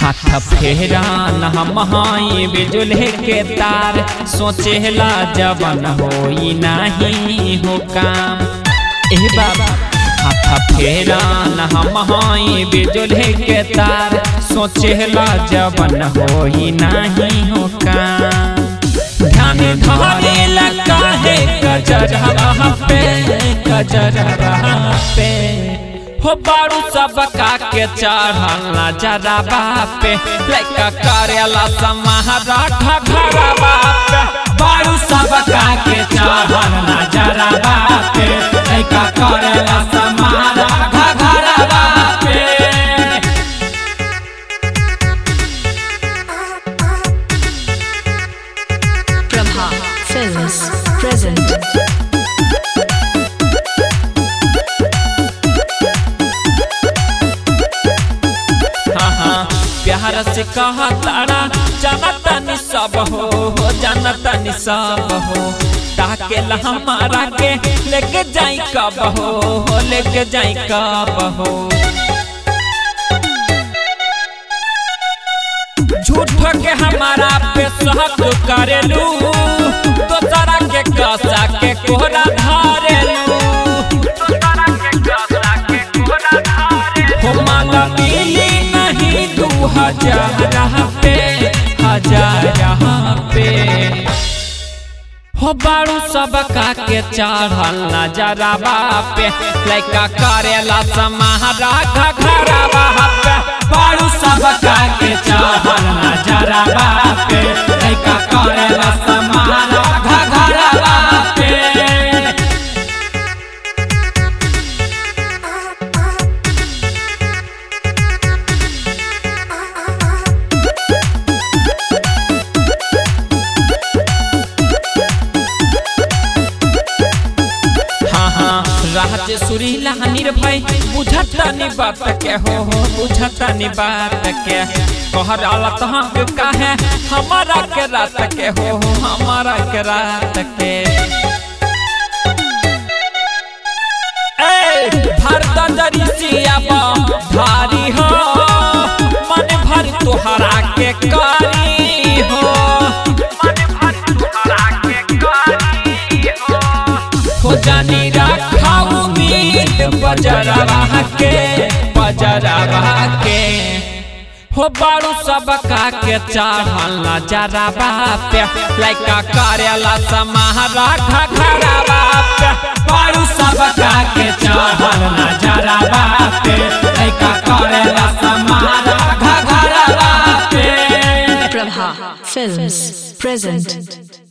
हाथ फेरा न हम हाई बिजुले के तार सोचेला जवन होई नाही हो काम ए बाबा हाथ फेरा न हम हाई बिजुले के तार सोचेला जवन होई नाही हो काम ध्यान धरेला काहे कजरवा पे कजरवा पे हो बारू सब का के चढ़ल नजरवा पे लइका करेला समाहरा घरवा पे बारू सब का के चढ़ल नजरवा पे लइका करेला समाहरा घरवा पे Prabha Films present. हाँ हाँ प्यार से कहा तारा जानता नि सब हो हो जानता नि सब हो ताके ला हमारा के लेके जाई कब हो हो लेके जाई कब हो झूठ के हमारा पे सहक करेलू दोसरा के कसा के कोहरा धारेलू हो माला मिली नहीं दू हजार पे हजार पे हो बारू सब का के चढ़ल नजरवा पे लइका करेला समाहरा घरवा पे बारू सब का के चढ़ल नजरवा पे लइका करेला समाहरा घरवा पे हाँ हाँ राहत सुरीला निर्भय बुझता नि बात के हो हो बुझता नि बात के कहर आलत हम काहे हमारा के रात के हो हो हमारा के रात के ए भारत दरिसिया भारी हो मन भर तोहरा के कारी हो हो जानी रखा उम्मीद बजरवा के बजरवा के हो बारू सब का के चढ़ल नजरवा पे लइका करेला समाहरा घरवा पे बारू सब का के चढ़ल नजरवा पे लइका करेला समाहरा घरवा पे Prabha Films present.